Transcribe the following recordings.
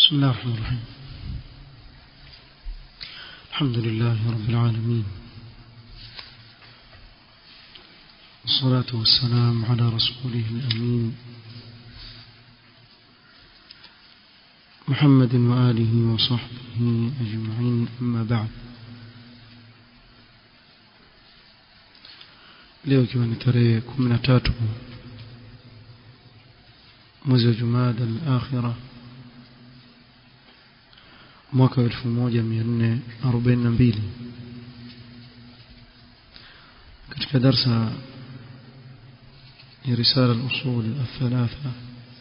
بسم الله الرحمن الرحيم الحمد لله رب العالمين والصلاة والسلام على رسوله الأمين محمد وآله وصحبه أجمعين أما بعد leo ikiwa ni tarehe kumi na tatu mwezi wa jumada al-akhira mwaka wa elfu moja mia nne arobaini na mbili katika darsa ya risala al-usul al-thalatha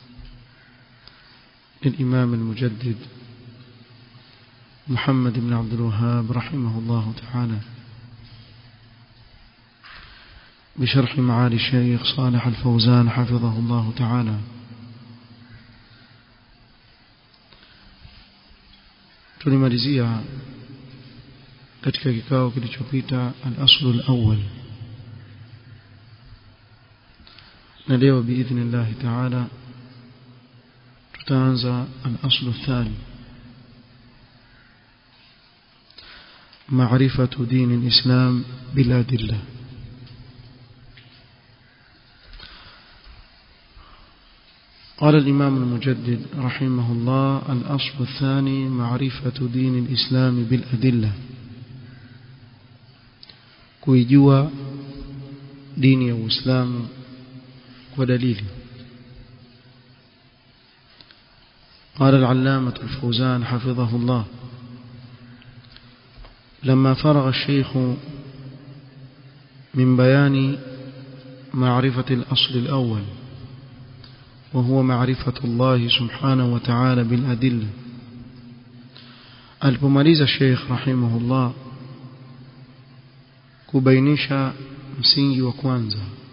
للإمام المجدد محمد بن عبد الوهاب رحمه الله تعالى بشرح معالي الشيخ صالح الفوزان حفظه الله تعالى tulimalizia katika kikao kilichopita al-aslu al-awwal na leo biidhnillah ta'ala tutaanza al-aslu athani معرفة دين الإسلام بالأدلة قال الإمام المجدد رحمه الله الأصل الثاني معرفة دين الإسلام بالأدلة كويجوا دين الإسلام ودليل قال العلامة الفوزان حفظه الله لما فرغ الشيخ من بيان معرفة الأصل الأول وهو معرفة الله سبحانه وتعالى بالأدلة alipomaliza Sheikh rahimahullah kubainisha msingi wa kwanza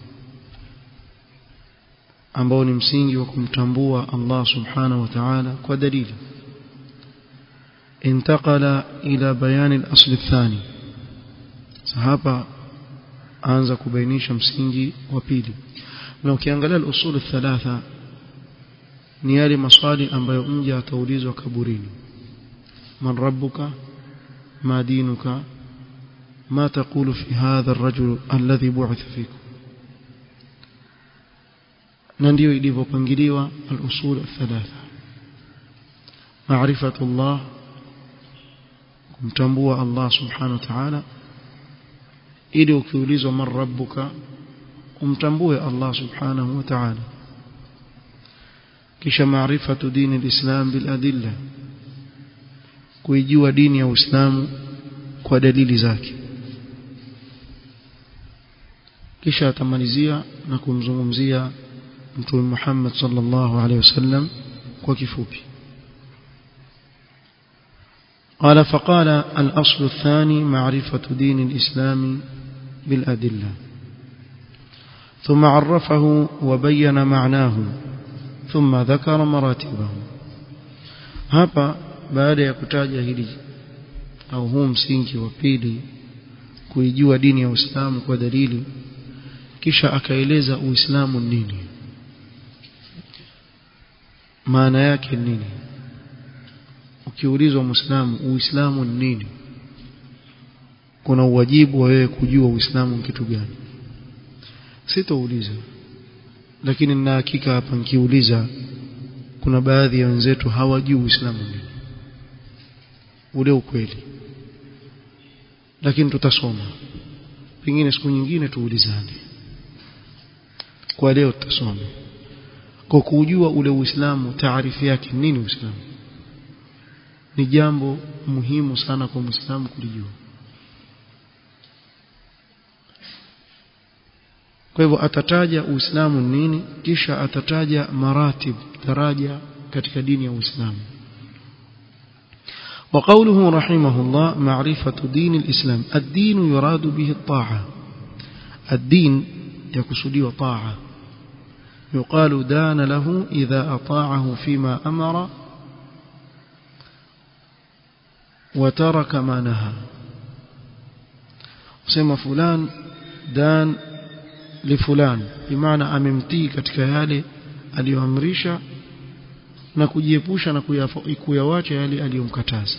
ambao ni msingi wa kumtambua Allah subhanahu wa ta'ala kwa dalili انتقل إلى بيان الأصل الثاني hapa anza kubainisha msingi wa pili na ukiangalia al-usul thalatha ni yale maswali ambayo mja ataulizwa kaburini man rabbuka ma dinuka ما تقول في هذا الرجل الذي بعث فيكم na ndio ilivyopangiliwa al-usul thalatha maarifatu Allah kumtambua Allah subhanahu wa ta'ala ili ukiulizwa man rabbuka umtambue Allah subhanahu wa ta'ala kisha maarifatu dini alislam bil adilla kuijua dini ya Uislamu kwa dalili zake kisha atamalizia na kumzungumzia mtume Muhammad sallallahu alaihi wasallam kwa kifupi قال فقال الأصل الثاني معرفة دين الإسلام بالأدلة ثم عرفه وبين معناه ثم ذكر مراتبه hapa baada ya kutaja hili au huu msingi wa pili kuijua dini ya Uislamu kwa dalili kisha akaeleza Uislamu nini maana yake nini ukiulizwa muislamu uislamu ni nini kuna uwajibu wa wewe kujua uislamu ni kitu gani sitouliza lakini nina hakika hapa nikiuliza kuna baadhi ya wenzetu hawajui uislamu nini ule ukweli lakini tutasoma pengine siku nyingine tuulizane kwa leo tutasoma kwa kujua ule uislamu taarifu yake nini uislamu ni jambo muhimu sana kwa muislamu kulijua kwa hivyo atataja uislamu nini kisha atataja maratib daraja katika dini ya uislamu وقوله رحمه الله معرفة دين الإسلام الدين يراد به الطاعة الدين يقصدي طاعة يقال دان له إذا أطاعه فيما أمر وترك ما نهى sema fulan dan li fulan bimaana amemtii katika yale aliyoamrisha na kujiepusha na kuyawacha yale aliyomkataza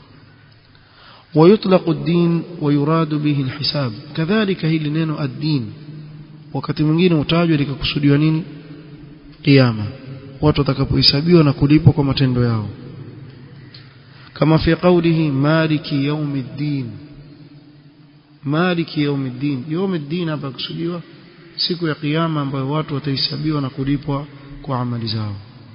ويطلق الدين ويراد به الحساب كذلك hili neno ad-din wakati mwingine utajwa likakusudiwa nini kiyama watu watakapohesabiwa na kulipwa kwa matendo yao kama fi qawlihi maliki yawmiddin maliki yawmiddin yawmiddin hapa kusudiwa siku ya kiyama ambayo watu watahesabiwa na kulipwa kwa amali zao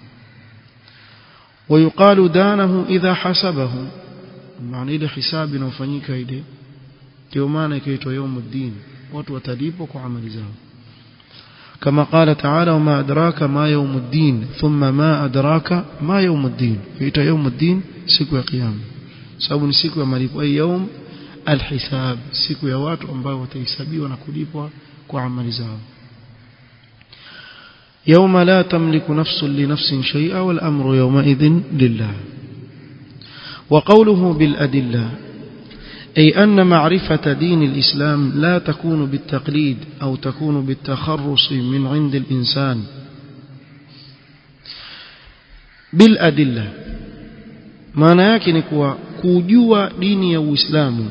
ويقال دانه إذا حسبه maana ile hisabu inayofanyika ile ndio maana ikaitwa yawmuddin watu watalipwa kwa amali zao كما قال تعالى وما أدراك ما يوم الدين ثم ما أدراك ما يوم الدين فإيتا يوم الدين سيكو يا قيام sababu ni siku ya malipo ay yawm alhisab siku ya watu ambao watahesabiwa na kulipwa kwa amali zao يوم لا تملك نفس لنفس شيئا والأمر يومئذ لله وقوله بالأدلة أي أن معرفة دين الإسلام لا تكون بالتقليد أو تكون بالتخرص من عند الإنسان بالأدلة maana yake ni kuwa kujua dini ya Uislamu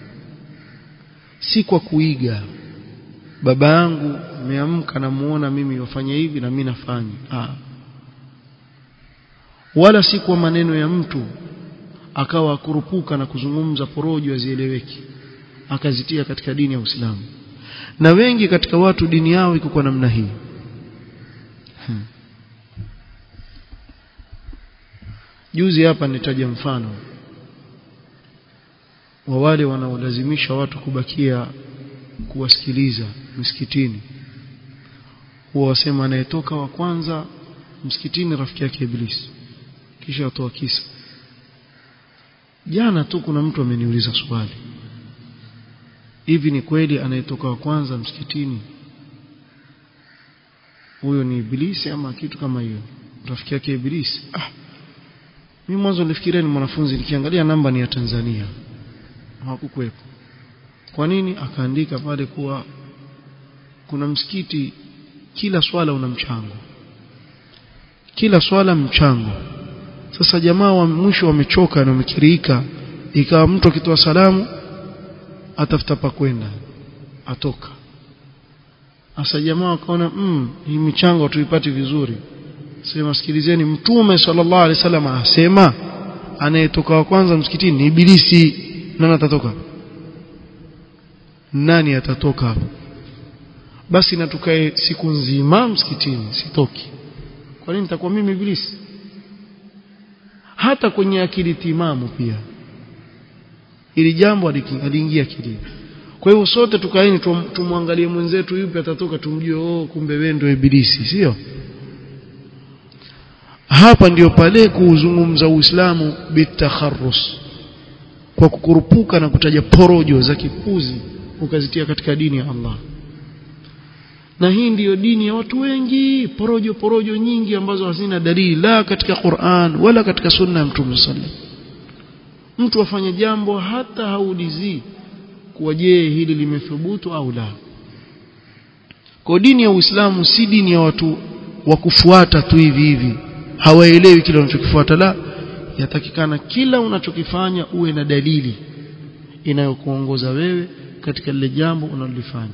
si kwa kuiga baba yangu ameamka namuona mimi wafanya hivi na mimi nafanya ah wala si kwa maneno ya mtu akawa akurupuka na kuzungumza porojo azieleweki akazitia katika dini ya Uislamu na wengi katika watu dini yao iko kwa namna hii hmm. juzi hapa nitaja mfano wa wale wanaolazimisha watu kubakia kuwasikiliza msikitini huwa wasema anayetoka wa kwanza msikitini rafiki yake ibilisi kisha watoa kisa jana tu kuna mtu ameniuliza swali hivi ni kweli anayetoka wa kwanza msikitini huyo ni ibilisi ama kitu kama hiyo rafiki yake ibilisi ah mimi mwanzo nilifikiria ni mwanafunzi nikiangalia namba ni ya Tanzania hawakukuwepo kwa nini akaandika pale kuwa kuna msikiti kila swala una mchango kila swala mchango sasa jamaa wa mwisho wamechoka na wamekirika ikawa mtu akitoa salamu atafuta pa kwenda atoka sasa jamaa wakaona mm, hii michango tuipati vizuri sema sikilizeni mtume sallallahu alaihi wasallam asema anayetoka wa kwanza msikitini ni ibilisi nani atatoka nani atatoka hapo basi na tukae siku nzima msikitini sitoki kwa nini nitakuwa mimi ibilisi hata kwenye akili timamu pia ili jambo aliingia akilini kwa hiyo sote tukaeni tumwangalie mwenzetu yupi atatoka tumjue oh kumbe wewe ndio ibilisi sio hapa ndiyo pale kuuzungumza Uislamu bitakharrus kwa kukurupuka na kutaja porojo za kipuzi ukazitia katika dini ya Allah na hii ndiyo dini ya watu wengi porojo porojo nyingi ambazo hazina dalili la katika Qur'an wala katika sunna ya Mtume sallallahu mtu afanye jambo hata haulizi kuwa je hili limethubutu au la kwa dini ya Uislamu si dini ya watu wa kufuata tu hivi hivi hawaelewi kile unachokifuata la yatakikana kila unachokifanya uwe na dalili inayokuongoza wewe katika lile jambo unalolifanya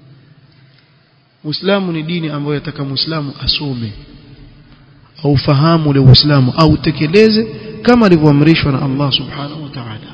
Uislamu ni dini ambayo yataka Muislamu asome au fahamu ule Uislamu au tekeleze kama alivyoamrishwa na Allah Subhanahu wa Ta'ala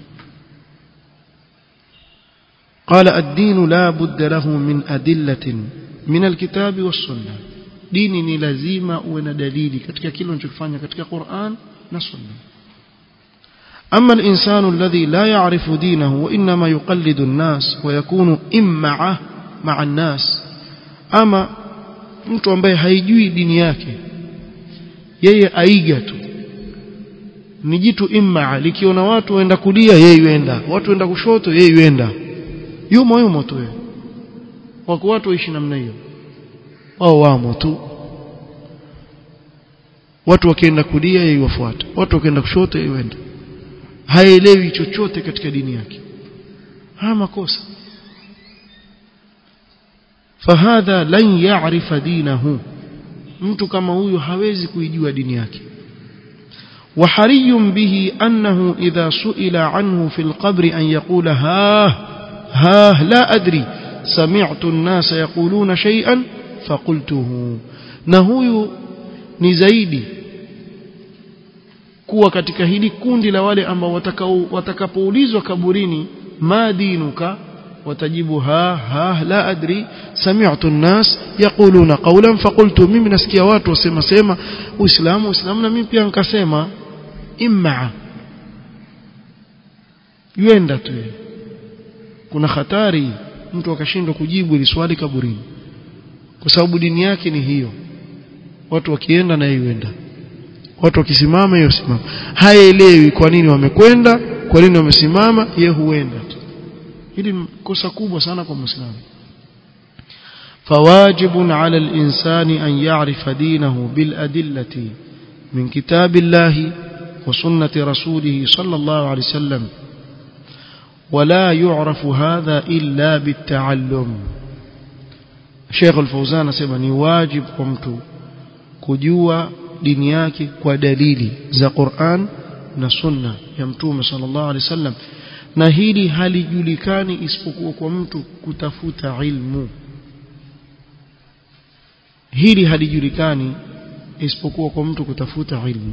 قال الدين لا بد له من أدلة من الكتاب والسنة dini ni lazima uwe na dalili katika kile unachofanya katika Qur'an na Sunna أما الإنسان الذي لا يعرف دينه وإنما يقلد الناس ويكون إمعة مع الناس أما mtu ambaye haijui dini yake yeye aiga tu ni jitu imma likiona watu waenda kulia yeye yuenda watu waenda kushoto yeye yuenda yumo yumo tu yeye wako watu waishi namna hiyo wao wamo tu watu wakienda kulia yeye wafuata watu wakienda kushoto yeye yuenda haelewi chochote katika dini yake haya makosa فهذا لن يعرف دينه mtu kama huyu hawezi kuijua dini yake وحري به أنه إذا سئل عنه في القبر أن يقول ها ها لا أدري سمعت الناس يقولون شيئا فقلته نهوي نزايدي kuwa katika hili kundi la wale ambao watakapoulizwa kaburini ma dinuka watajibu ha ha la adri sami'tu an-nas yaquluna qawlan faqultu mimi nasikia watu wasema sema uislamu uislamu na mimi pia nikasema imma yuenda tu kuna hatari mtu akashindwa kujibu ili swali kaburini kwa sababu dini yake ni hiyo watu wakienda na yuenda watu wakisimama yeye simama haelewi kwa nini wamekwenda kwa nini wamesimama yeye huenda tu hili ni kosa kubwa sana kwa muislamu فواجب على الإنسان أن يعرف دينه بالأدلة من كتاب الله وسنة رسوله صلى الله عليه وسلم ولا يعرف هذا إلا بالتعلم شيخ الفوزان سيبني واجب قمت كجوا dini yake kwa dalili za Qur'an na Sunna ya Mtume sallallahu alaihi wasallam na hili halijulikani isipokuwa kwa mtu kutafuta ilmu hili halijulikani isipokuwa kwa mtu kutafuta ilmu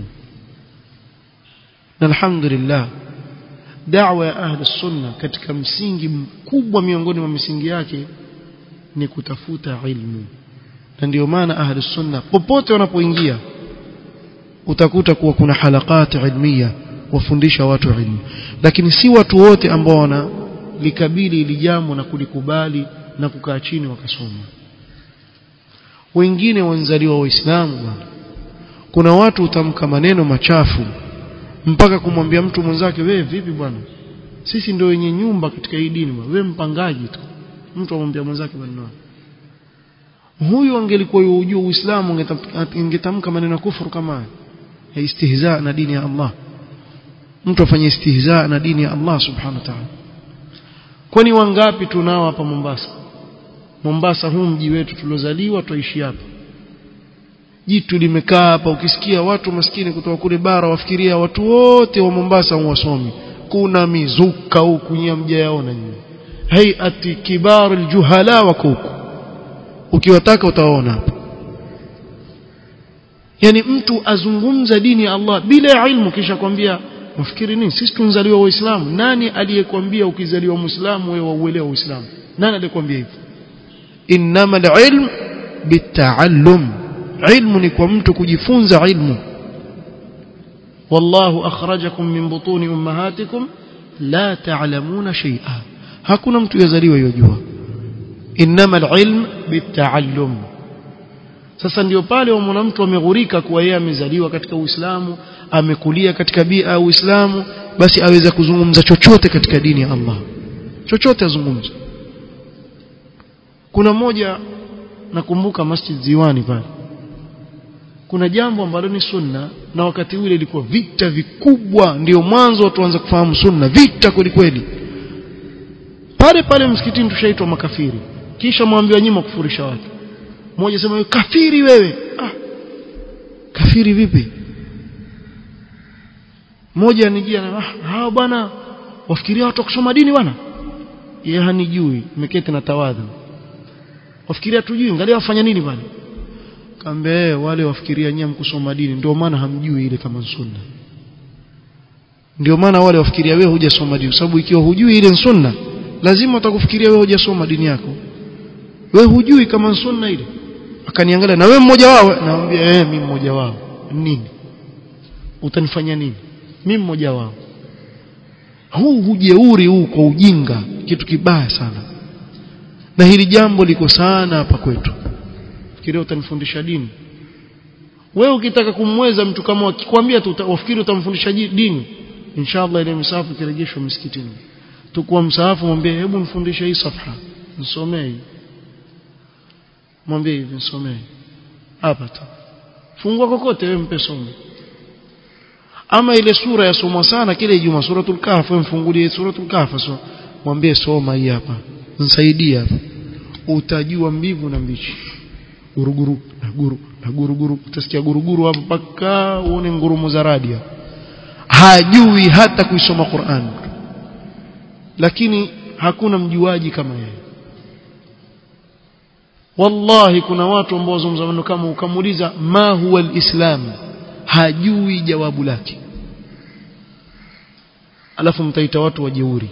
na alhamdulillah da'wa ya ahli sunna katika msingi mkubwa miongoni mwa misingi yake ni kutafuta ilmu na ndio maana ahli sunna popote wanapoingia utakuta kuwa kuna halakati ilmia wafundisha watu ilmu lakini si watu wote ambao wana likabili ili jambo na kulikubali na kukaa chini wakasoma wengine wanzaliwa waislamu bwana kuna watu utamka maneno machafu mpaka kumwambia mtu mwenzake wewe vipi bwana sisi ndio wenye nyumba katika hii dini wewe mpangaji tu mtu amwambia mwenzake maneno huyu angelikuwa yujua uislamu angetamka maneno ya kufuru kama haya ya istihza na dini ya Allah mtu afanye istihza na dini ya Allah subhanahu wa ta'ala kwani wangapi tunao hapa Mombasa Mombasa huu mji wetu tuliozaliwa tuishi hapa jitu limekaa hapa ukisikia watu maskini kutoka kule bara wafikiria watu wote wa Mombasa wasomi kuna mizuka huku nyia mjayaona nyinyi hayati kibar aljuhala wako huku ukiwataka utaona hapa yani mtu azungumza dini ya Allah bila ilmu kisha kwambia nafikiri nini sisi tunzaliwa waislamu nani aliyekwambia ukizaliwa muislamu wewe wauelewa uislamu nani aliyekwambia hivyo innamal ilm bitaallum ilmu ni kwa mtu kujifunza ilmu wallahu akhrajakum min butuni ummahatikum la ta'lamuna shay'a hakuna mtu yazaliwa yojua innamal ilm bitaallum sasa ndio pale wamwona mtu ameghurika kuwa yeye amezaliwa katika Uislamu amekulia katika bia ya Uislamu basi aweza kuzungumza chochote katika dini ya Allah chochote azungumza kuna mmoja nakumbuka Masjid Ziwani pale kuna jambo ambalo ni sunna na wakati ule ilikuwa vita vikubwa ndio mwanzo watu waanza kufahamu sunna vita kweli kweli pale pale msikitini tushaitwa makafiri kisha mwambiwa nyima kufurisha watu mmoja sema kafiri wewe ah kafiri vipi mmoja anijia na ah hao bwana wafikiria watu kusoma dini bwana yeye hanijui nimeketi na tawadhu wafikiria tujui angalia wafanya nini bwana kambe wale wafikiria nyinyi mkusoma dini ndio maana hamjui ile kama sunna ndio maana wale wafikiria wewe hujasoma dini sababu ikiwa hujui ile sunna lazima utakufikiria wewe hujasoma dini yako wewe hujui kama sunna ile akaniangalia na wewe mmoja wao naambia eh mimi mmoja wao nini utanifanya nini mimi mmoja wao huu hujeuri huu kwa ujinga kitu kibaya sana na hili jambo liko sana hapa kwetu fikiria utanifundisha dini wewe ukitaka kumweza mtu kama akikwambia tu ufikiri utamfundisha dini inshallah ile msahafu kirejeshwa msikitini tukua msahafu mwambie hebu nifundishe hii safha nisomee mwambie hivi nisomee hapa tu fungua kokote wewe mpe somo ama ile sura yasomwa sana kile Ijumaa suratul kahf mfungulie suratul kahf so mwambie soma hii hapa nisaidie hapa utajua mbivu na mbichi guruguru na guru na guruguru utasikia guruguru hapo mpaka uone ngurumo za radia hajui hata kuisoma Qur'an lakini hakuna mjuaji kama yeye wallahi kuna watu ambao wazungumza maneno kama ukamuuliza ma huwa alislam hajui jawabu lake alafu mtaita watu wajeuri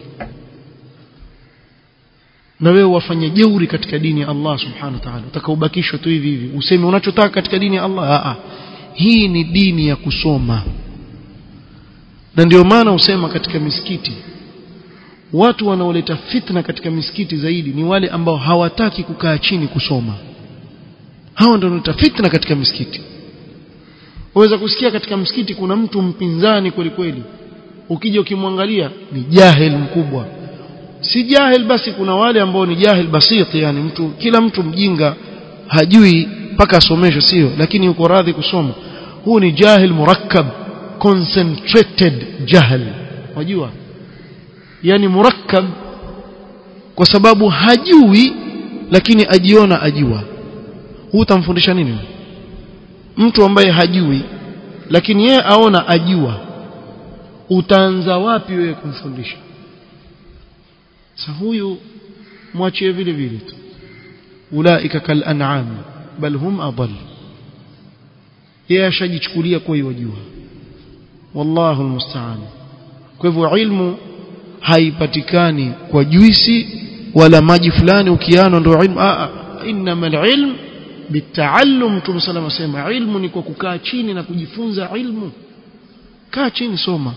na wewe wafanye jeuri katika dini ya Allah subhanahu wa ta'ala utakaobakishwa tu hivi hivi useme unachotaka katika dini ya Allah a a hii ni dini ya kusoma na ndio maana usema katika misikiti watu wanaoleta fitna katika misikiti zaidi ni wale ambao hawataki kukaa chini kusoma hao ndio wanaleta fitna katika misikiti waweza kusikia katika msikiti kuna mtu mpinzani kweli kweli ukija ukimwangalia ni jahil mkubwa si jahil basi kuna wale ambao ni jahil basit yani mtu kila mtu mjinga hajui mpaka asomeshwe sio lakini yuko radhi kusoma huu ni jahil murakkab concentrated jahl wajua yani murakkab kwa sababu hajui lakini ajiona ajua huu utamfundisha nini mtu ambaye hajui lakini yeye aona ajua utaanza wapi wewe kumfundisha sasa huyu mwachie vile vile tu ulaika kal an'am bal hum adall yeye ashajichukulia kwa yajua wallahu almusta'an kwa hivyo ilmu haipatikani kwa juisi wala maji fulani ukiano ndio ilmu a inma alilm bitaallum mtume sallallahu alayhi wasallam ilmu ni kwa kukaa chini na kujifunza ilmu kaa chini soma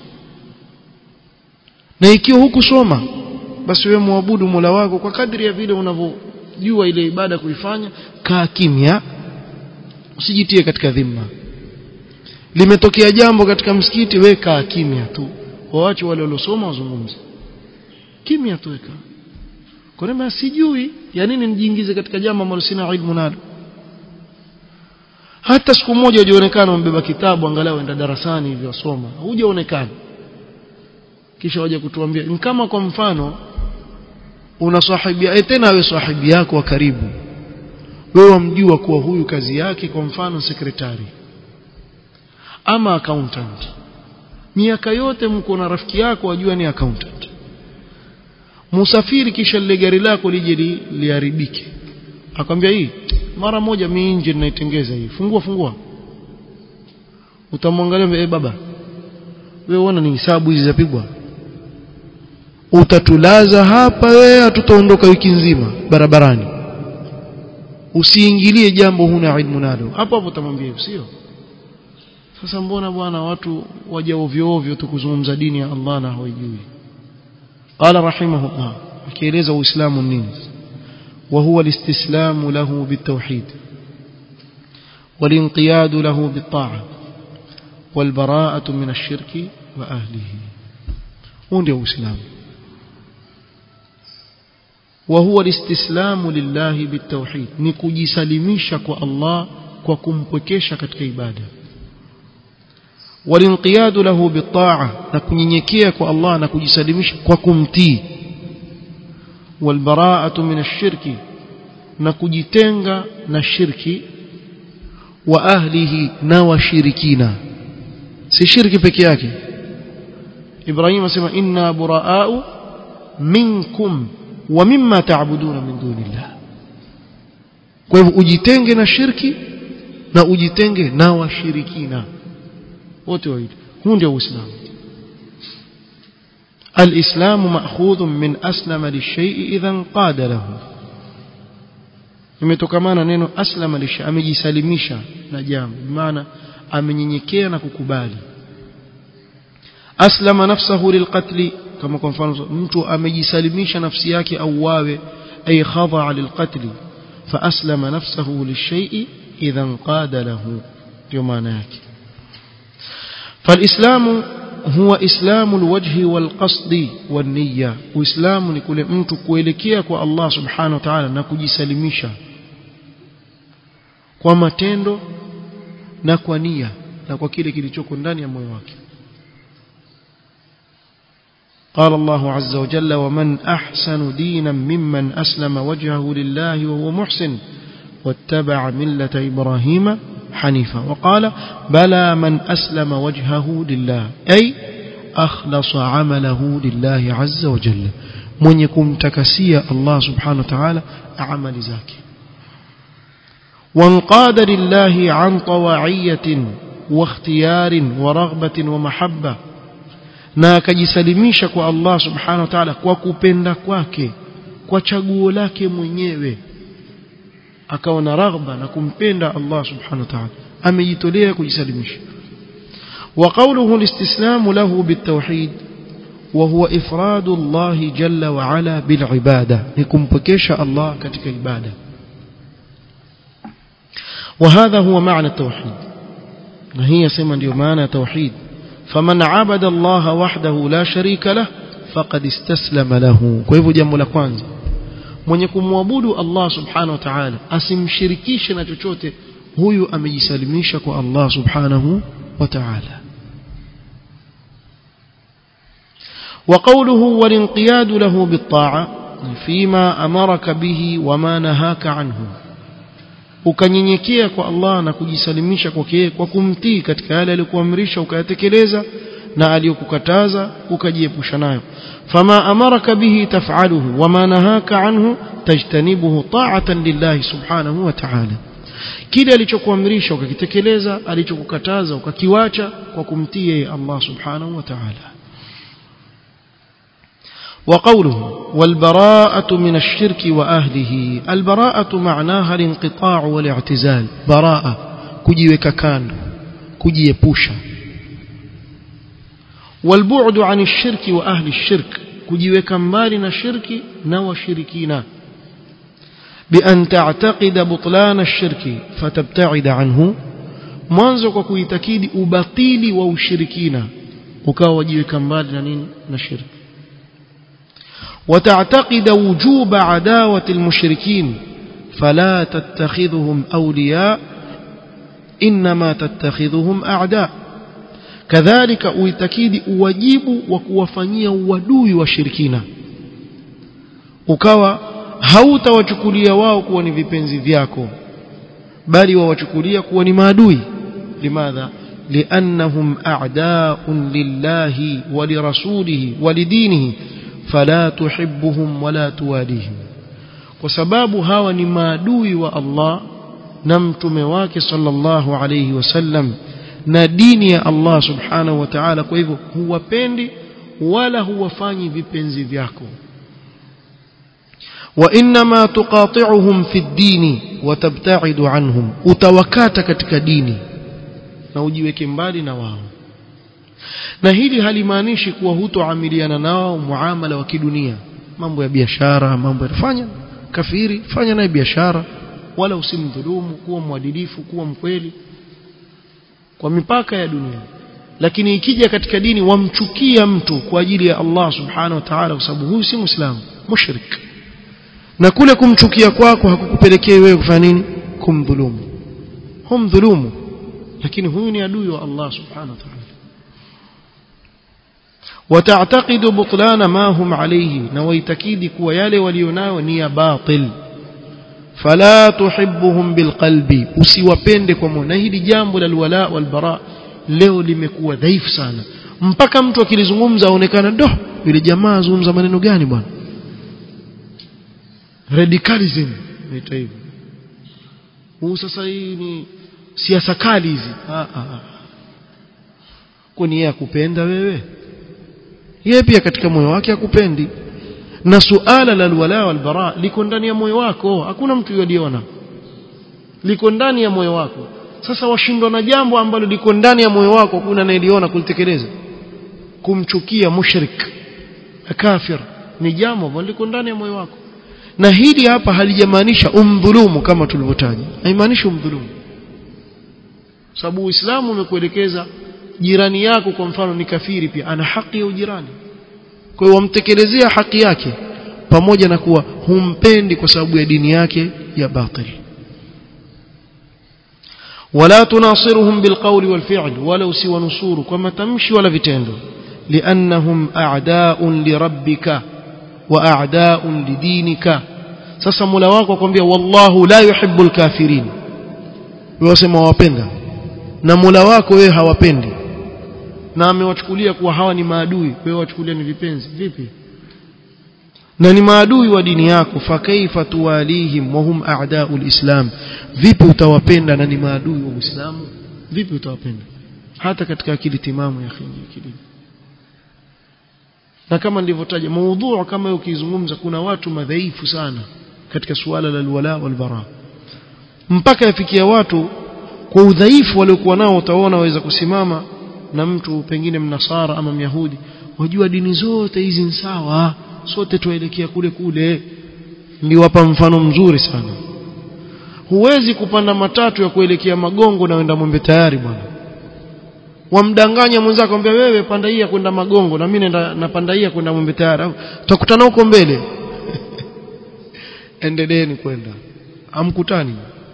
na ikiwa hukusoma basi wewe muabudu Mola wako kwa kadri ya vile unavyojua ile ibada kuifanya kaa kimya usijitie katika dhima limetokea jambo katika msikiti we kaa kimya tu waache wale waliosoma wazungumze kimya tu weka kwa nini sijui ya nini nijiingize katika jambo ambalo sina ilmu nalo hata siku moja hujaonekana umbeba kitabu angalau enda darasani hivyo soma hujaonekana kisha waje kutuambia ni kama kwa mfano una sahibia e tena wewe sahibi yako wa karibu wewe wamjua kuwa huyu kazi yake kwa mfano sekretari ama accountant miaka yote mko na rafiki yako wajua ni accountant musafiri kisha lile gari lako lije li, liharibike akwambia hii mara moja mimi nje ninaitengeza hii fungua fungua utamwangalia eh baba wewe uona ni hisabu hizi zapigwa utatulaza hapa wewe hatutaondoka wiki nzima barabarani usiingilie jambo huna ilmu nalo hapo hapo utamwambia hivyo sio sasa mbona bwana watu waja ovyo ovyo tu kuzungumza dini ya Allah na hawajui qala rahimahullah akieleza uislamu nini وهو الاستسلام له بالتوحيد والانقياد له بالطاعة والبراءة من الشرك وأهله هو الإسلام وهو الاستسلام لله بالتوحيد نكجسلميشا kwa Allah kwa kumpwekesha katika ibada walinqiyadu lahu bitaa na kunyenyekea kwa Allah na kujisalimisha kwa kumtii walbaraatu min ashirki na kujitenga na shirki wa ahlihi na washirikina si shirki peke yake Ibrahim asema inna buraau minkum wa mimma ta'buduna min dunillah kwa hivyo ujitenge na shirki na ujitenge na washirikina wote wawili huu ndio uislamu الإسلام مأخوذ من أسلم للشيء إذا انقاد له imetokamana neno aslama lisha amejisalimisha na jambo maana amenyenyekea na kukubali aslama nafsahu lilqatli kama kwa mfano mtu amejisalimisha nafsi yake au wawe ay khadha lilqatli fa aslama nafsahu lishay'i idha inqada lahu ndio maana yake فالإسلام هو إسلام الوجه والقصد والنية وإسلام ni kule mtu kuelekea kwa Allah subhanahu wa ta'ala na kujisalimisha kwa matendo na kwa nia na kwa kile kilichoko ndani ya moyo wake قال الله عز وجل ومن أحسن دينا ممن أسلم وجهه لله وهو محسن واتبع ملة إبراهيم حنيفا وقال بلى من أسلم وجهه لله أي أخلص عمله لله عز وجل من يكون تكسيا الله سبحانه وتعالى عمل ذاك وانقاد لله عن طواعية واختيار ورغبة ومحبة na akajisalimisha kwa Allah subhanahu wa ta'ala kwa kupenda kwake kwa chaguo lake mwenyewe akawa na raghba na kumpenda Allah subhanahu wa ta'ala amejitolea kujisalimisha wa qawluhu alistislamu lahu bitawhid وهو إفراد الله جل وعلا بالعبادة لكمبكيش الله كتك عبادة وهذا هو معنى التوحيد هي سمن معنى توحيد فمن عبد الله وحده لا شريك له فقد استسلم له كيف جنب لكوانزا mwenye kumwabudu Allah subhanahu wa ta'ala asimshirikishe na chochote huyu amejisalimisha kwa Allah subhanahu wa ta'ala وقوله والانقياد له بالطاعة فيما أمرك به وما نهاك عنه ukanyenyekea kwa Allah na kujisalimisha kwake kwa kumtii katika yale aliyokuamrisha ukayatekeleza na aliyokukataza ukajiepusha nayo fama amaraka bihi taf'aluhu wama nahaka anhu tajtanibuhu ta'atan lillahi subhanahu wa ta'ala kile alichokuamrisha ukakitekeleza alichokukataza ukakiwacha kwa kumtii yeye Allah subhanahu wa ta'ala وقوله والبراءة من الشرك وأهله البراءة معناها الانقطاع والاعتزال براءة كجيوك كان كجيبوشا والبعد عن الشرك وأهل الشرك كجيوك مالنا الشرك نوى شركينا بأن تعتقد بطلان الشرك فتبتعد عنه mwanzo kwa kuitakidi ubatili wa ushirikina ukawa wajiweka mbali na nini na shirki وتعتقد وجوب عداوة المشركين فلا تتخذهم أولياء إنما تتخذهم أعداء كذلك uitakidi uwajibu wa kuwafanyia uadui washirikina ukawa hautawachukulia wao kuwa ni vipenzi vyako bali wawachukulia kuwa ni maadui limadha liannahum a'da'un lillahi wa lirasulihi wa lidinihi fala tuhibbuhum wala tuwadihim kwa sababu hawa ni maadui wa Allah na mtume wake sallallahu alayhi wasallam na dini ya Allah subhanahu wa ta'ala kwa hivyo huwapendi wala huwafanyi vipenzi vyako وانما تقاطعهم في الدين وتبتعد عنهم utawakata katika dini na ujiweke mbali na wao na hili halimaanishi kuwa hutoamiliana nao muamala wa kidunia mambo ya biashara mambo ya fanya kafiri fanya naye biashara wala usimdhulumu kuwa mwadilifu kuwa mkweli kwa mipaka ya dunia lakini ikija katika dini wamchukia mtu kwa ajili ya Allah subhanahu wa ta'ala kwa sababu huyu si muislamu mushrik na kule kumchukia kwako hakukupelekea wewe kufanya nini kumdhulumu humdhulumu lakini huyu ni adui wa Allah subhanahu wa ta'ala وتعتقد بطلان ما هم عليه نويتكيد كوا يالي وليناو نيا باطل فلا تحبهم بالقلب usiwapende kwa moyo na hili jambo la alwala walbara leo limekuwa dhaifu sana mpaka mtu akilizungumza aonekana do yule jamaa azungumza maneno gani bwana radicalism naita hivyo huu sasa hii ni siasa kali hizi kwani yeye akupenda wewe yeye pia katika moyo wake akupendi na suala la alwala walbara liko ndani ya moyo wako hakuna mtu yoliona liko ndani ya moyo wako sasa washindwa na jambo ambalo liko ndani ya moyo wako kuna anayeliona kulitekeleza kumchukia mushrik kafir ni jambo ambalo liko ndani ya moyo wako na hili hapa halijamaanisha umdhulumu kama tulivyotaja haimaanishi umdhulumu sababu uislamu umekuelekeza jirani yako kwa mfano ni kafiri pia ana haki ya ujirani kwa hiyo wamtekelezea haki yake pamoja na kuwa humpendi kwa sababu ya dini yake ya batili ولا تناصرهم بالقول والفعل ولو سوى نصور كما تمشي ولا vitendo لانهم اعداء لربك واعداء لدينك sasa Mola wako akwambia wallahu la yuhibbul kafirin wewe wasema wawapenda na Mola wako wewe hawapendi na amewachukulia kuwa hawa ni maadui wewe wachukulia ni vipenzi vipi na ni maadui wa dini yako fakaifa tuwalihim wa hum a'daul islam vipi utawapenda na ni maadui wa Uislamu vipi utawapenda hata katika akili timamu ya akili na kama nilivyotaja maudhu kama ukizungumza kuna watu madhaifu sana katika suala la alwala walbara mpaka yafikia watu kwa udhaifu waliokuwa nao utaona waweza kusimama na mtu pengine mnasara ama myahudi wajua dini zote hizi ni sawa sote tuelekea kule kule niliwapa mfano mzuri sana huwezi kupanda matatu ya kuelekea magongo na wenda mwembe tayari bwana wamdanganya mwenzako akwambia wewe panda hii ya kwenda magongo na mimi naenda napanda hii ya kwenda mwembe tayari tutakutana huko mbele endeleeni kwenda amkutani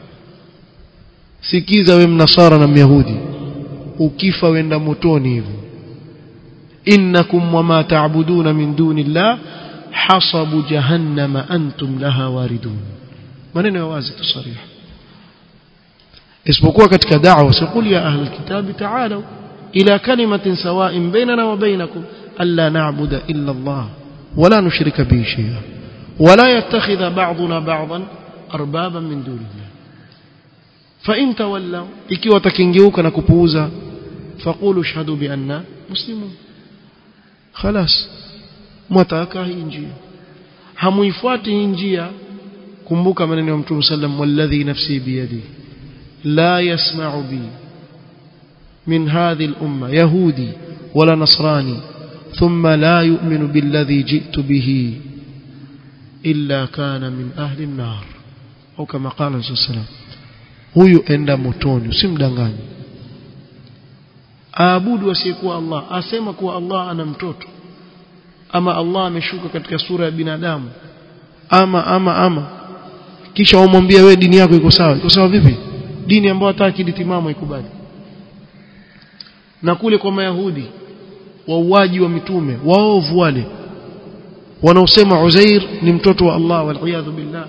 sikiza we mnasara na myahudi ukifa wenda motoni hivyo innakum wama ta'buduna min dunillah hasabu jahannama antum laha waridun maneno ya wazi tusarih isipokuwa katika da'wa siqul ya ahli alkitab ta'alu ila kalimatin sawa'in bainana wa bainakum alla na'budu illa Allah wala nushrika bihi shay'a wala yattakhidha ba'duna ba'dan arbaban min dunillah fa in tawallaw ikiwa takingeuka na kupuuza faqulu shahadu bi anna muslimun خلاص mwataka hii njia hamuifuati hii njia kumbuka maneno ya mtume sallam walladhi nafsi biyadi la yasma'u bi min hadhihi al-umma yahudi wala nasrani thumma la yu'minu billadhi ji'tu bihi illa kana min ahli an-nar au kama qala sallam huyu enda motoni usimdanganye aabudu asiyekuwa Allah asema kuwa Allah ana mtoto ama Allah ameshuka katika sura ya binadamu ama ama ama kisha umwambie wewe dini yako iko sawa iko sawa vipi dini ambayo hata akili timamu ikubali na kule kwa mayahudi wauaji wa mitume waovu wale wanaosema Uzair ni mtoto wa Allah wal billah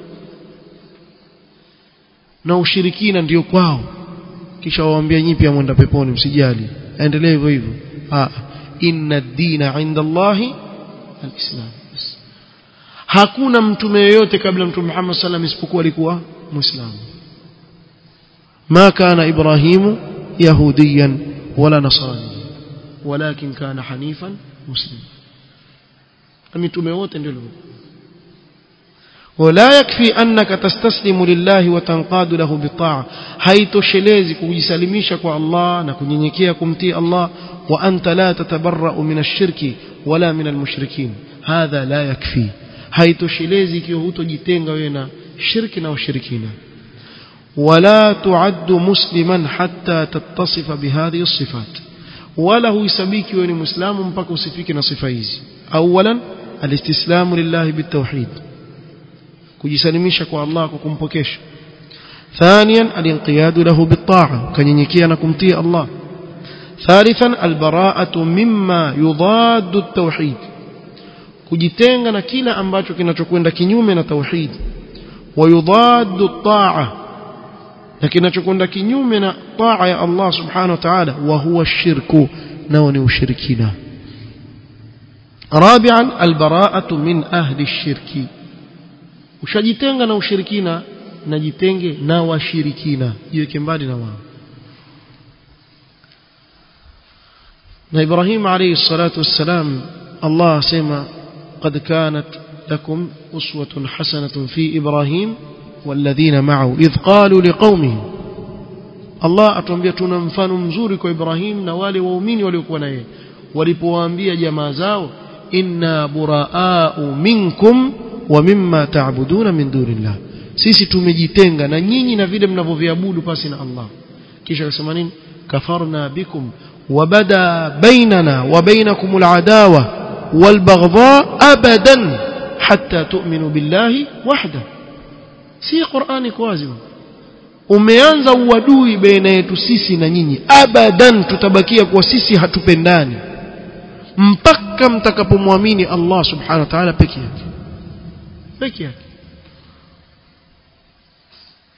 na ushirikina ndiyo kwao kisha waambia nyinyi pia mwenda peponi msijali aendelee hivyo hivyo ah inna ad-dina 'inda Allahi al-islam hakuna mtume yeyote kabla mtume Muhammad sallam isipokuwa alikuwa muislamu ما كان إبراهيم يهوديا ولا نصرانيا ولكن كان حنيفا مسلما mitume wote ndio ولا يكفي أنك تستسلم لله وتنقاد له بالطاعة haitoshelezi kujisalimisha kwa Allah na kunyenyekea kumtii Allah wa anta la tatabarra'u min ash-shirki wala min al-mushrikin hadha la yakfi haitoshelezi ikiwa hutojitenga wewe na shirki na ushirikina ولا تعد مسلما حتى تتصف بهذه الصفات ولا هو يسبيك وين مسلم mpaka usifike na sifa hizi اولا الاستسلام لله بالتوحيد kujisalimisha kwa Allah kwa kumpokesha ثانيا الانقياد له بالطاعه kanyenyekea na kumtii Allah ثالثا البراءه مما يضاد التوحيد kujitenga na kila ambacho kinachokwenda kinyume na tauhid ويضاد الطاعه na kinachokwenda kinyume na taa ya Allah subhanahu wa ta'ala wa huwa shirku nao ni ushirikina rabi'an albara'atu min ahli ash-shirki ushajitenga na ushirikina na jitenge na washirikina jiweke mbali na wao na Ibrahim alayhi salatu wassalam Allah asema qad kanat lakum uswatun hasanatun fi Ibrahim والذين معه إذ قالوا لقومهم Allah atuambia tuna mfano mzuri kwa Ibrahim na wale waumini waliokuwa na yeye walipowaambia jamaa zao inna buraa'u minkum wa mimma ta'buduna min dunillah sisi tumejitenga na nyinyi na vile mnavyoviabudu pasi na Allah kisha akasema nini kafarna bikum wabada bainana wa bainakum al'adawa walbaghdha abadan hatta tu'minu billahi wahdahu si Qur'ani kwa wazi umeanza uadui baina yetu sisi na nyinyi abadan tutabakia kuwa sisi hatupendani mpaka mtakapomwamini Allah subhanahu wa ta'ala peke yake peke yake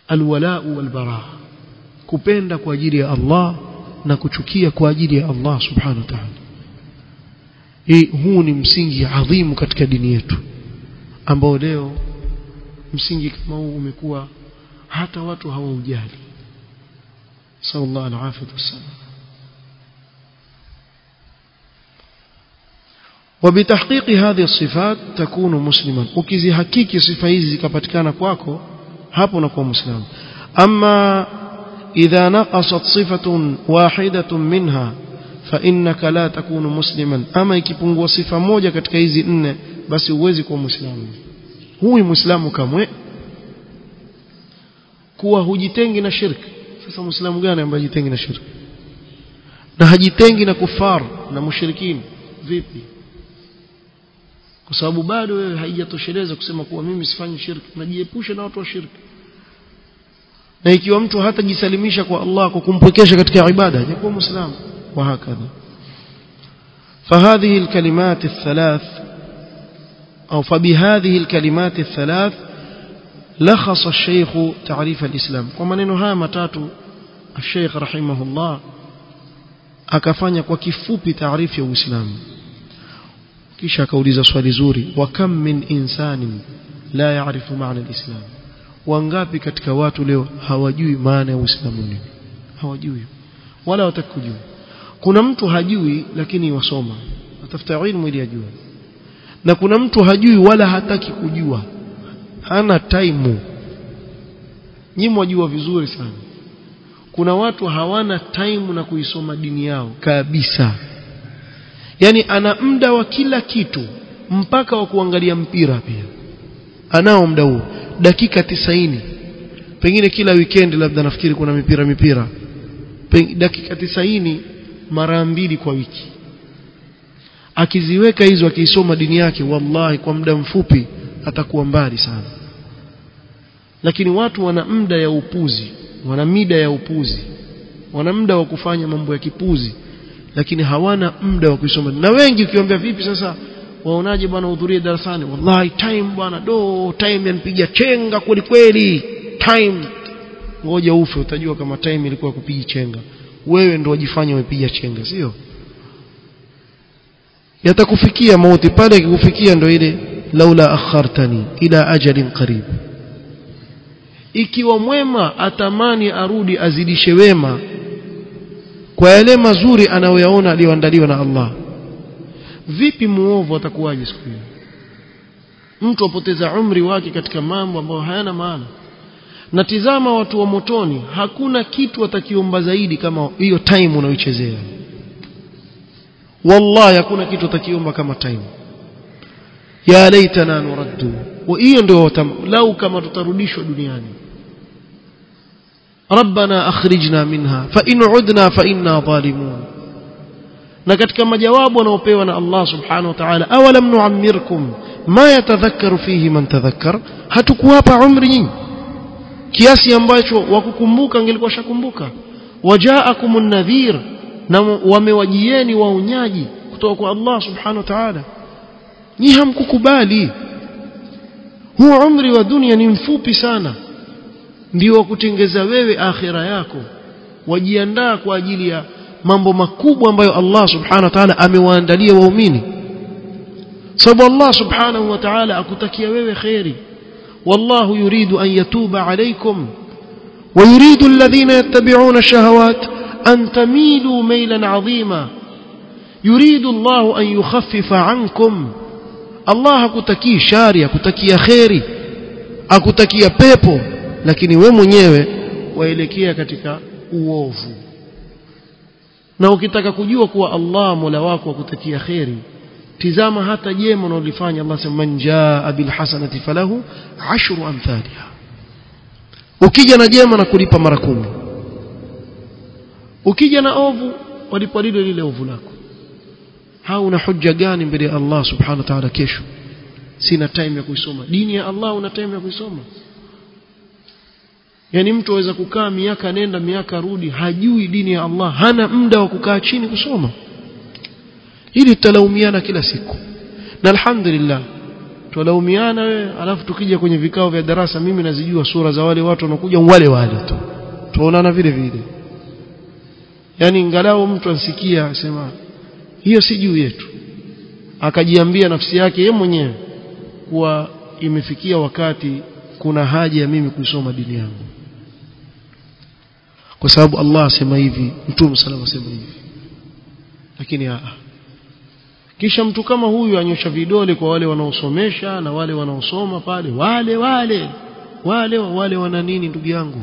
alwalau walbara kupenda kwa ajili ya Allah na kuchukia kwa ajili ya Allah subhanahu wa ta'ala hii huu ni msingi adhimu katika dini yetu ambao leo msingi kama huu umekuwa hata watu hawaujali sallallahu alaihi wasallam وبتحقيق هذه الصفات تكون مسلما ukizihakiki sifa hizi zikapatikana kwako hapo unakuwa muislamu ama idha naqasat sifatun wahidatun minha fa innaka la takunu musliman ama ikipungua sifa moja katika hizi nne basi huwezi kuwa muislamu huyu muislamu kamwe kuwa hujitengi na shirki sasa muislamu gani ambaye hajitengi na shirki na hajitengi na kufar na mushrikini vipi kwa sababu bado wewe haijatosheleza kusema kuwa mimi sifanyi shirki najiepusha na watu wa shirki na ikiwa mtu hatajisalimisha kwa Allah kwa kumpwekesha katika ibada hajakuwa muislamu wa hakadha فهذه الكلمات الثلاث أو فبهذه الكلمات الثلاث لخص الشيخ تعريف الإسلام ومنين ها متاتو الشيخ رحمه الله akafanya kwa kifupi taarifu ya Uislamu kisha akauliza swali zuri wa kam min insanin la yaarifu maana alislam wangapi katika watu leo hawajui maana ya Uislamu nini hawajui wala watakujua kuna mtu hajui lakini wasoma atafuta ilmu ili ajue na kuna mtu hajui wala hataki kujua hana taimu nyinyi mwajua vizuri sana kuna watu hawana taimu na kuisoma dini yao kabisa yani ana muda wa kila kitu mpaka wa kuangalia mpira pia anao muda huo dakika tisaini pengine kila weekend labda nafikiri kuna mipira mipira Peng, dakika tisaini mara mbili kwa wiki akiziweka hizo akiisoma dini yake wallahi kwa muda mfupi atakuwa mbali sana lakini watu wana muda ya upuzi wana mida ya upuzi wana muda wa kufanya mambo ya kipuzi lakini hawana muda wa kusoma na wengi ukiwaambia vipi sasa waonaje bwana uhudhurie darasani wallahi time bwana do time yanipiga chenga kweli kweli time ngoja ufe utajua kama time ilikuwa kupiga chenga wewe ndo wajifanya umepiga chenga sio yatakufikia mauti pale ikikufikia ndo ile laula akhartani ila ajalin qarib ikiwa mwema atamani arudi azidishe wema kwa yale mazuri anayoyaona aliyoandaliwa na Allah vipi muovu atakuwaje siku hiyo mtu apoteza umri wake katika mambo ambayo hayana maana na tizama watu wa motoni hakuna kitu atakiomba zaidi kama hiyo time unaoichezea wallahi hakuna kitu atakiomba kama time ya laitana nuraddu wa hiyo ndio lau kama tutarudishwa duniani ربنا أخرجنا منها فإن عدنا فإنا ظالمون na katika majawabu wanaopewa na Allah subhanahu wa ta'ala awalam nu'ammirkum ma yatadhakkaru fihi man tadhakkar hatukuwapa umri nyingi kiasi ambacho wakukumbuka angelikuwa shakumbuka wajaakumun nadhir na wamewajieni waonyaji kutoka kwa Allah subhanahu wa ta'ala ni hamkukubali huu umri wa dunia ni mfupi sana ndio wa kutengeza wewe akhira yako wajiandaa kwa ajili ya mambo makubwa ambayo Allah subhanahu wa ta'ala amewaandalia waumini sababu Allah subhanahu wa ta'ala akutakia wewe khairi wallahu yuridu an yatuba alaykum ويريد الذين يتبعون الشهوات أن تميلوا ميلا عظيما يريد الله أن يخفف عنكم الله akutakii shari akutakia khairi akutakia pepo lakini we mwenyewe waelekea katika uovu na ukitaka kujua kuwa Allah Mola wako akutakia khairi tizama hata jema unalofanya Allah sema man jaa bil hasanati falahu ashru amthaliha ukija na jema na kulipa mara kumi ukija na ovu walipa lile lile ovu lako hauna hujja gani mbele ya Allah subhanahu wa ta'ala kesho sina time ya kuisoma dini ya Allah una time ya kuisoma yani mtu aweza kukaa miaka nenda miaka rudi hajui dini ya Allah hana muda wa kukaa chini kusoma hili tutalaumiana kila siku na alhamdulillah twalaumiana wewe alafu tukija kwenye vikao vya darasa mimi nazijua sura za wale watu wanakuja wale wale tu tuonana vile vile yani ingalau mtu ansikia asema hiyo si juu yetu akajiambia nafsi yake yeye mwenyewe kuwa imefikia wakati kuna haja ya mimi kusoma dini yangu kwa sababu Allah asema hivi mtume sallallahu asema hivi lakini aa kisha mtu kama huyu anyosha vidole kwa wale wanaosomesha na wale wanaosoma pale wale wale wale wale wana nini ndugu yangu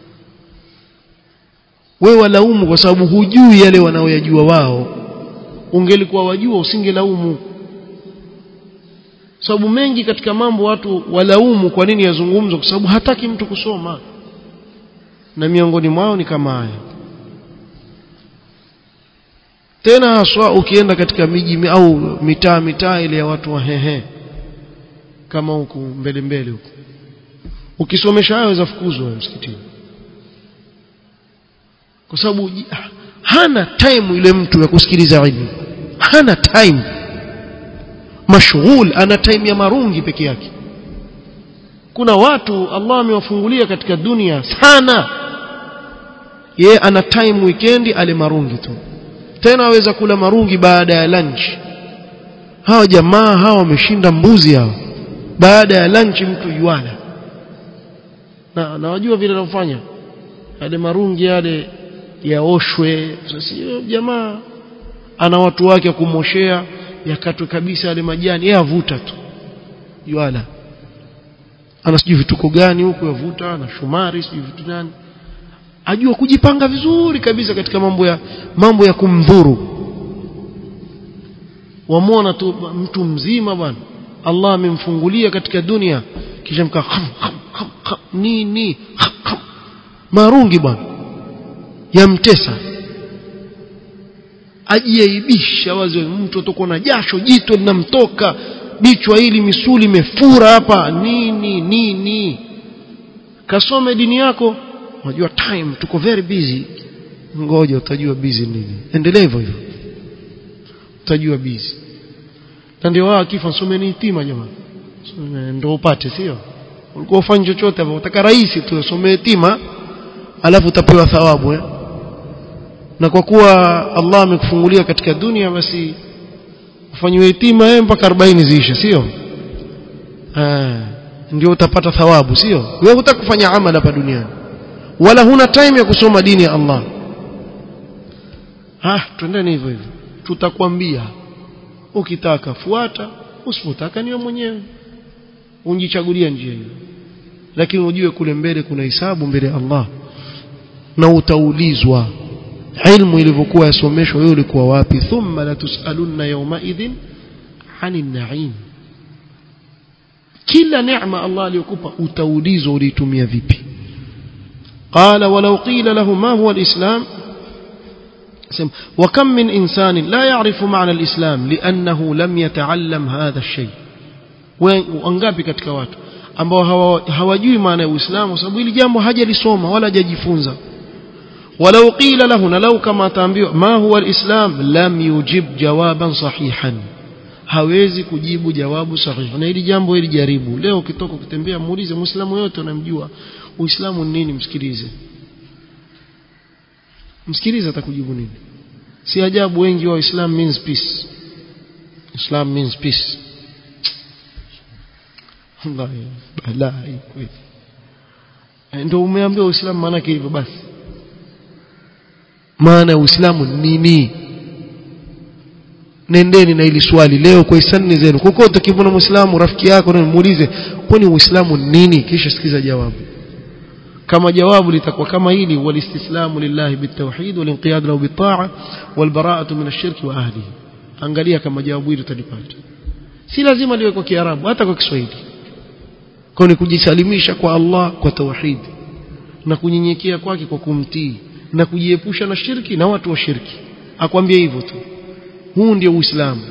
wewe walaumu kwa sababu hujui yale wanaoyajua wao ungelikuwa wajua usingelaumu sababu mengi katika mambo watu walaumu kwa nini yazungumzwa kwa sababu hataki mtu kusoma na miongoni mwao ni kama haya tena haswa ukienda katika miji au mitaa mitaa ile ya watu wa hehe kama huku mbele mbele huku ukisomesha hayo za fukuzwa msikitini kwa sababu hana time ile mtu ya kusikiliza ilmu hana time mashghul ana time ya marungi peke yake kuna watu Allah amewafungulia katika dunia sana ye ana time weekend ale marungi tu tena aweza kula marungi baada ya lunch hawa jamaa hawa wameshinda mbuzi hao baada ya lunch mtu yuala na nawajua vile anafanya yale marungi yale yaoshwe sasa jamaa ana watu wake kumoshea yakatwe kabisa yale majani yeye avuta tu yuala ana sijui vituko gani huko yavuta na shumari sijui vitu gani ajua kujipanga vizuri kabisa katika mambo ya mambo ya kumdhuru wamwona tu mtu mzima bwana Allah amemfungulia katika dunia kisha mka kham, kham, kham, kham, nini kham, kham. marungi bwana yamtesa ajiaibisha wazi mtu atakuwa na jasho jito linamtoka bichwa hili misuli imefura hapa nini nini kasome dini yako unajua time tuko very busy ngoja utajua busy nini endelea hivyo hivyo utajua busy na ndio wao akifa someni hitima jamani ndio upate sio ulikuwa ufanye chochote hapo utaka rahisi tu somee hitima alafu utapewa thawabu eh? na kwa kuwa Allah amekufungulia katika dunia basi ufanyiwe hitima eh mpaka 40 ziishe sio ah ndio utapata thawabu sio wewe hutaka kufanya amali hapa duniani wala huna time ya kusoma dini ya Allah ah twendeni hivyo hivyo tutakwambia ukitaka fuata usipotaka niwe mwenyewe unjichagulia njia hiyo lakini ujue kule mbele kuna hisabu mbele ya Allah na utaulizwa ilmu ilivyokuwa yasomeshwa wewe ulikuwa wapi thumma la tusalunna yawma idhin anin na'im kila neema Allah aliyokupa utaulizwa uliitumia vipi قال ولو قيل له ما هو الإسلام وكم من إنسان لا يعرف معنى الإسلام لأنه لم يتعلم هذا الشيء wangapi katika watu ambao hawajui maana ya Uislamu sababu hili jambo hajalisoma wala hajajifunza walau qila lahu na lau kama ataambiwa ma huwa alislam lam yujib jawaban sahihan hawezi kujibu jawabu sahihi na hili jambo hili jaribu leo ukitoka kutembea muulize muislamu yote unamjua uislamu ni nini msikilize msikilize atakujibu nini si ajabu wengi wa islam means peace islam means peace wallahi balai kweli ndio umeambiwa uislamu maana yake hivyo basi maana ya uislamu nini nendeni na ili swali leo kwa hisani zenu kokote ukimwona muislamu rafiki yako na muulize kwani uislamu nini kisha sikiza jawabu kama jawabu litakuwa kama hili walistislamu lillahi bitawhid walinqiyad lahu bitaa walbara'atu min ash-shirk wa ahlihi angalia kama jawabu hili utalipata si lazima liwe kwa kiarabu hata kwa kiswahili kwa ni kujisalimisha kwa Allah kwa tauhid na kunyenyekea kwake kwa kumtii na kujiepusha na shirki na watu wa shirki akwambia hivyo tu huu ndio uislamu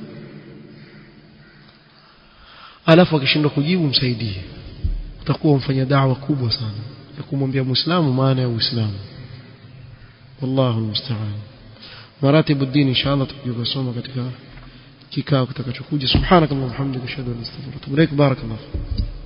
alafu akishindwa kujibu msaidie utakuwa mfanya da'wa kubwa sana ya kumwambia muislamu maana ya uislamu wallahu almusta'an maratibu dini inshallah tukijua kusoma katika kikao kitakachokuja subhanakallahumma hamdika ashhadu an la ilaha illa anta astaghfiruka wa atubu ilaik barakallahu